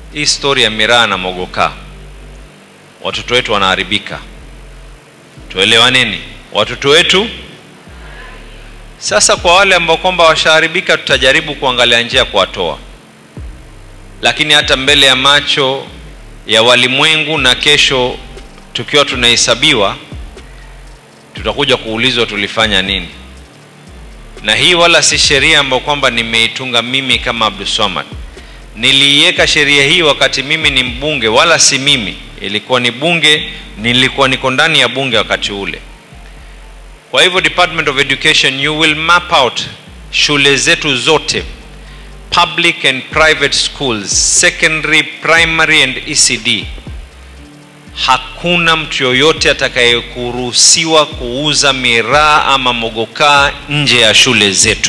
hii stori ya miraa na mogokaa watoto wetu wanaharibika tuelewaneni watoto wetu sasa kwa wale ambao kwamba washaharibika tutajaribu kuangalia njia ya kuwatoa lakini hata mbele ya macho ya walimwengu na kesho tukiwa tunahesabiwa tutakuja kuulizwa tulifanya nini na hii wala si sheria ambayo kwamba nimeitunga mimi kama abduswamad niliiweka sheria hii wakati mimi ni mbunge wala si mimi ilikuwa ni bunge nilikuwa niko ndani ya bunge wakati ule kwa hivyo department of education you will map out shule zetu zote public and private schools secondary primary and ecd hakuna mtu yoyote atakayekuruhusiwa kuuza miraa ama mogokaa nje ya shule zetu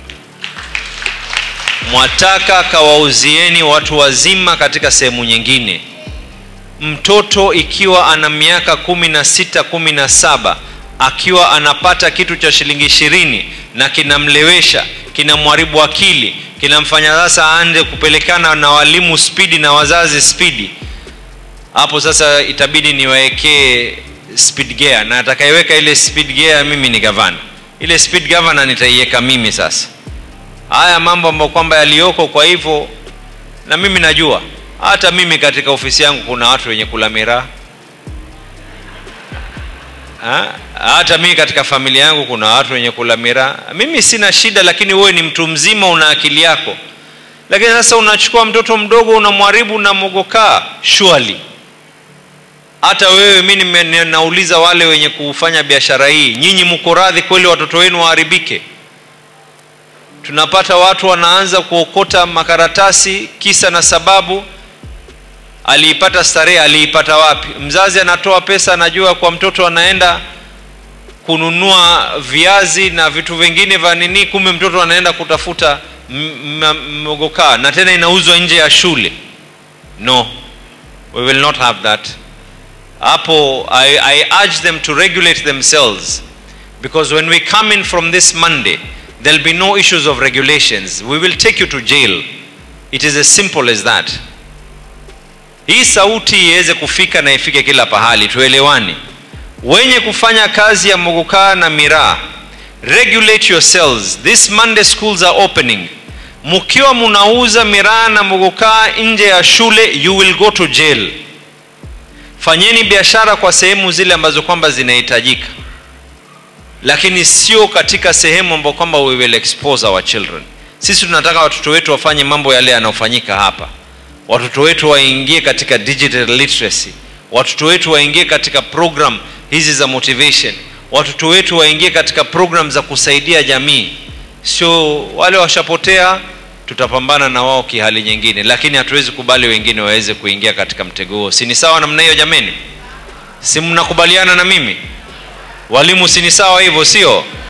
mwataka kawauzieni watu wazima katika sehemu nyingine mtoto ikiwa ana miaka kumi na sita kumi na saba akiwa anapata kitu cha shilingi ishirini na kinamlewesha kinamharibu akili kinamfanya sasa aanze kupelekana na walimu spidi na wazazi spidi hapo sasa itabidi niwaekee speed gear na atakayeweka ile speed gear mimi ni gavana ile speed governor nitaiweka mimi sasa haya mambo ambayo kwamba yaliyoko kwa hivyo na mimi najua hata mimi katika ofisi yangu kuna watu wenye kula miraa Ha? hata mimi katika familia yangu kuna watu wenye kula miraa mimi sina shida lakini wewe ni mtu mzima una akili yako lakini sasa unachukua mtoto mdogo unamharibu na mogokaa surely hata wewe mi nime- nauliza wale wenye kufanya biashara hii nyinyi mko radhi kweli watoto wenu waharibike tunapata watu wanaanza kuokota makaratasi kisa na sababu aliipata starehe aliipata wapi mzazi anatoa pesa anajua kwa mtoto anaenda kununua viazi na vitu vingine vya nini kumbe mtoto anaenda kutafuta m- m- mogokaa na tena inauzwa nje ya shule no we will not have that hapo I, i urge them to regulate themselves because when we come in from this monday there'll be no issues of regulations we will take you to jail it is as simple as that hii sauti iweze kufika na ifike kila pahali tuelewani wenye kufanya kazi ya mogokaa na miraa regulate yourselves this monday schools are opening mkiwa munauza miraa na mogokaa nje ya shule you will go to jail fanyeni biashara kwa sehemu zile ambazo kwamba zinahitajika lakini sio katika sehemu ambao kwamba we will expose our children sisi tunataka watoto wetu wafanye mambo yale yanayofanyika hapa watoto wetu waingie katika digital literacy watoto wetu waingie katika program hizi za motivation watoto wetu waingie katika program za kusaidia jamii sio wale washapotea tutapambana na wao kihali nyingine lakini hatuwezi kubali wengine waweze kuingia katika mtego huo si ni sawa namna hiyo jameni si mnakubaliana na mimi walimu si ni sawa hivyo sio